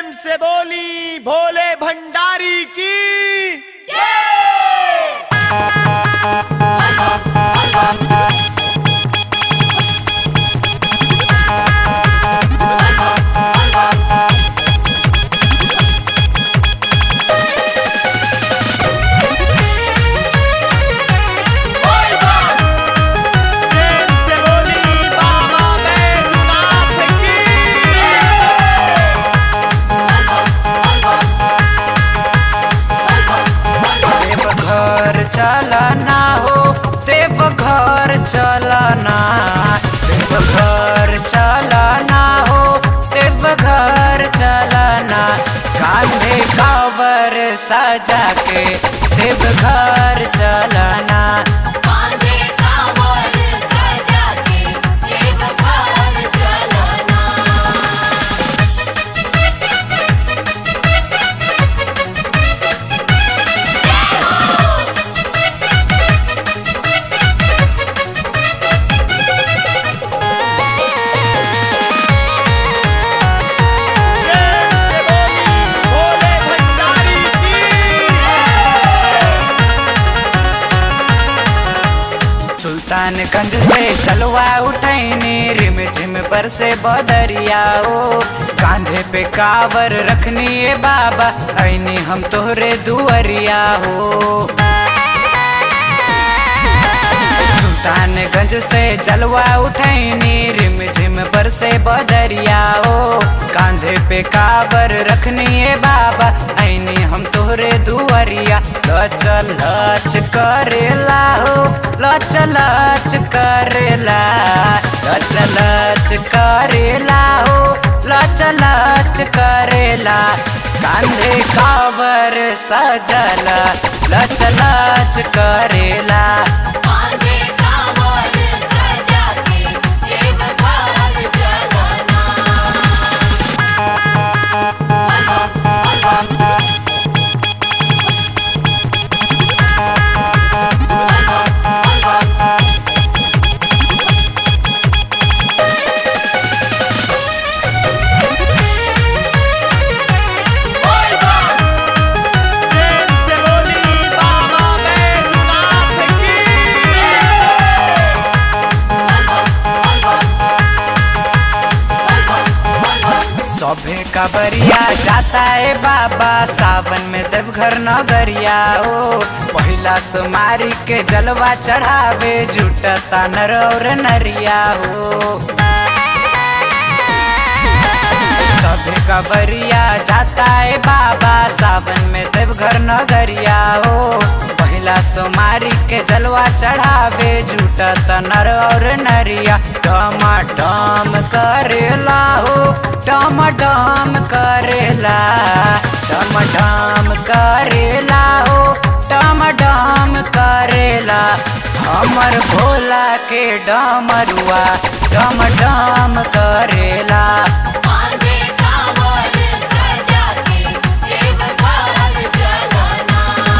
प्रेम से बोली भोले भंडारी की प्रेम से बोली बाबा बैजनाथ की देवघर चलना हो देवघर चलना देवघर चलना हो देवघर चलना कांधे कावर सजा के देवघर चलना कांधे कांवर सजा के देवघर चलना प्रेम से बोली भोले भंडारी की सुल्तानगंज से चलवा उठैनी रिम झिम पर से बदरिया ओ कांधे पे कावर रखनी ए बाबा ऐनी हम तोहरे दुअरिया हो सुल्तानगंज से जलवा उठैनी रिम झिम पर से बदरिया ओ कांधे पे कावर रखनी ए बाबा ऐनी हम तोहरे दुअरिया लच लच करेला हो लच लच करेला लच लच करेला हो लच लच करेला कांधे कावर सजला लच लच करेला कांधे कांवर सजा के देवघर चलना प्रेम से बोली बाबा बैजनाथ की सभे कबरिया जाता है बाबा सावन में देवघर नगरिया ओ पहिला सोमारी के जलवा चढ़ावे जुटता नर और नरिया हो सभे कबरिया जाता है बाबा सावन में देवघर नगरिया हो पहिला सोमारी के जलवा चढ़ावे जुटत नर और नरिया डम डम करेला हो डम डम करेला डम डम करेला हो डम डम करेला हमर भोला के डमरुआ डम डम करेला कांधे कांवर सजा के देवघर चलना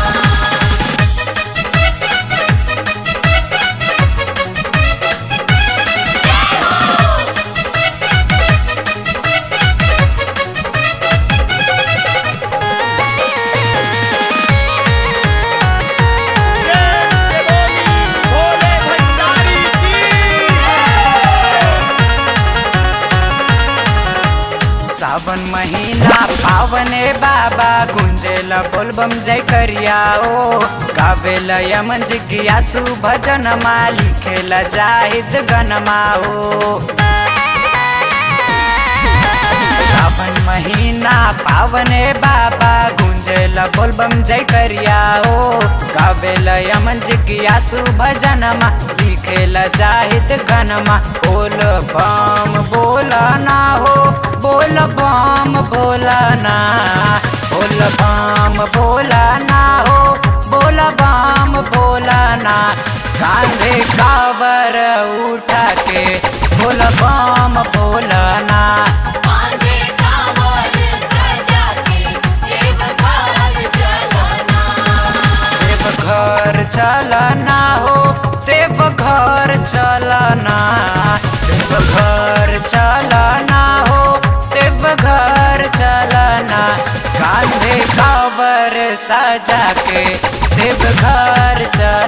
प्रेम से बोली भोले भंडारी की सावन महीना पावने बाबा गुंजेला बोलबम जय करिया ओ गावेला यमन जिज्ञासु भजन मा लिखेला जाहिद गनमा ओ सावन महीना पावने बाबा गुंजेला बोलबम जय करिया ओ गावेला यमन जिज्ञासु भजनमा लिखेला जाहिद गनमा बोल बम बोलना हो बोल बम बोलना बोल बम बोलना हो बोल बम बोलना कांधे कावर उठा के बोल बम बोलना कांधे कांवर सजा के देवघर चलना देवघर चलना हो देवघर चलना देवघर चलना हो देवघर चलना सजा के देवघर चलना